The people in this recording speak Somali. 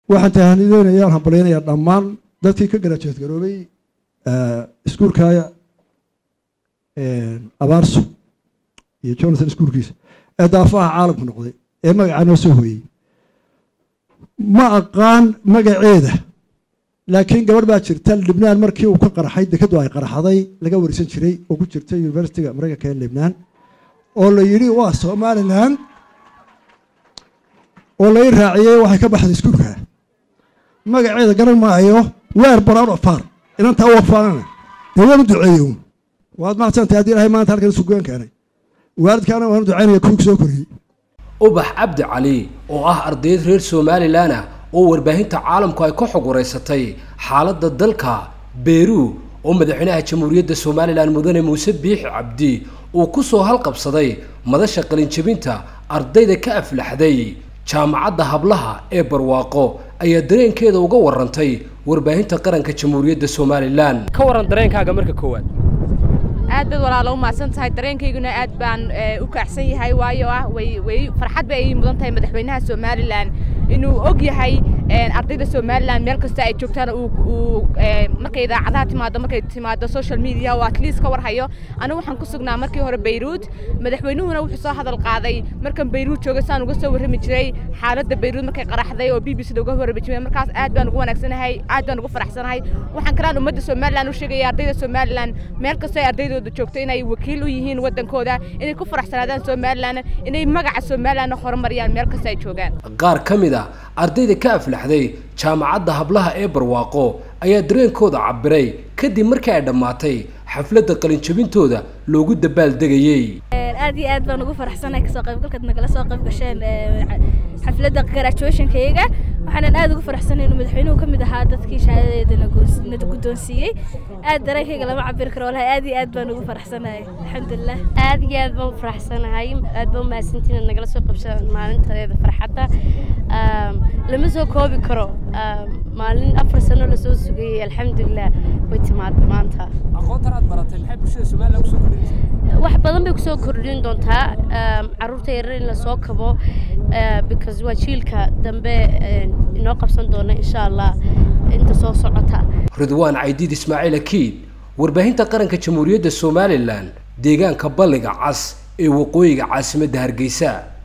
waxaan tahanideynayaa hambalyanayaa dhammaan dadkii ka garajeed garoobay iskuulka abaarso iyo jonathan iskuulkiisa ee daafaha caalamku noqday ee magacaa noo soo hooyey ma aqaan magaceeda laakiin gabadh baa jirta libnaan markii uu ka qarxay dekadu ay qarxaday laga warisan jiray oo ku jirta universityga maraykanka ee libnaan oo la yidhi waa somalilan oo lai raaciyey waxay ka baxday iskuulka magaceeda garan maayo weer brown of far inantaa wafaanana dee waan u duceeyey waad mahadsantay haddii ilahay maanta halkan isugoyn keenay waalidkaana waan u ducaynaya kuwii soo koriyey ubax cabdi cali oo ah ardayd reer somalilan ah oo warbaahinta caalamku ay ka xog wareysatay xaaladda dalka beru oo madaxweynaha jamhuuriyadda somalilan mudane muuse biixi cabdi uu ku soo halqabsaday madasha qalinjabinta ardayda ka aflaxday jaamacadda hablaha ee barwaaqo ayaa dareenkeeda uga warantay warbaahinta qaranka jamhuuriyadda somalilan ka waran dareenkaaga marka koowaad aad baad walaalo u mahadsan tahay dareenkayguna aad baan u kaacsan yahay waayo ah way way farxad bay ay mudan tahay madaxweynaha somalilan inuu og yahay ardayda somalilan meel kasta ay joogtaan uu markay idaacadaha timaado markay timaado social media oo at least ka warhayo anigu waxaan ku sugnaa markii hore bayruud madaxweynuhuna wuxuu soo hadal qaaday markan bayruud joogay saan uga soo warrami jiray xaaladda bayruud markay qaraxday oo b b c da uga warrami jiray markaas aad baan ugu wanaagsanahay aad baan ugu faraxsanahay waxaan kalaan ummadda somalilan u sheegaya ardayda somalilan meel kasta ay ardaydooda joogto inay wakiil u yihiin waddankooda inay ku faraxsanaadaan somalilan inay magaca somalilan horumariyaan meel kasta ay joogaan qaar ka mid a ardayda ka aflaxday jaamacadda hablaha ee barwaaqo ayaa dareenkooda cabiray kadib markii ay dhammaatay xafladda qalinjabintooda loogu dabaaldegayey aad iyo aad baan ugu faraxsanahay kasoo qaybgalkaad nagala soo qayb gasheen xafladda graduationkayga waxaanan aad ugu faraxsanay inuu madaxweynuhu ka mid ahaa dadkii shahaadadeeda na guddoonsiiyey aad dareenkayga lama cabiri karo walahi aad iyo aad baan ugu faraxsanahay alxamdulilah aad iyo aad baan u faraxsanahay aad baan u mahadsantiin inaad nagala soo qabsan maalintadeeda farxadda lama soo koobi karo maalin afar sano lasoo sugayey alxamdulilah way timaada maanta aqoontan aad baratay maxay bulshada somalilan kusoo kordhinaysaa wax badan bay kusoo kordhin doontaa caruurta yarar in lasoo kabo because waa jiilka dambe inoo qabsan doona insha allah inta soo socota ridwaan caydiid ismaaciil akiid warbaahinta qaranka jamhuuriyadda somalilan deegaanka balliga cas ee waqooyiga caasimadda hargeysa